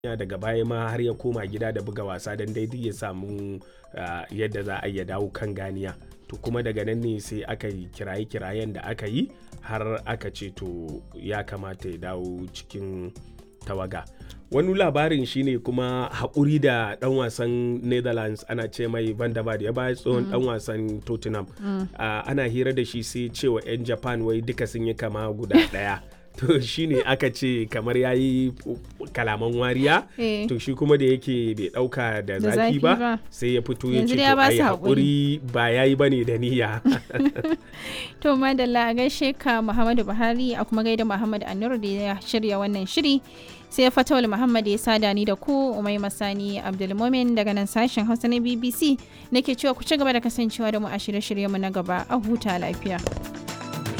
ya daga baya ma har ya koma gida da buga wasa don daidai ya samu uh, yadda za a iya dawo kan ganiya to kuma daga nan ne sai aka yi kiraye-kirayen da aka yi har aka ce to ya kamata ya dawo cikin tawaga wani labarin shine kuma haƙuri da ɗan wasan netherlands ana ce mai van da ya baya tsohon ɗan wasan tottenham uh, ana hira da shi sai cewa 'yan japan wai duka sun yi kama guda ɗaya to shine aka ce kamar ya yi kalaman wariya Eh. to shi kuma da yake bai dauka da Da zafi zafi ba ba. sai ya fito ya Yanzu ce dai ya to ba ai su haƙuri ba ya yi bane da niyya To madalla a gaishe ka Muhammadu Buhari a kuma gaida Muhammad Anur da ya shirya wannan shiri. Sai Fatawul Muhammad ya sada ni da ku Umai Masani Abdulmumin daga nan sashen Hausa na BBC nake cewa ku ci gaba da kasancewa da mu a shirye-shiryenmu na gaba a huta lafiya.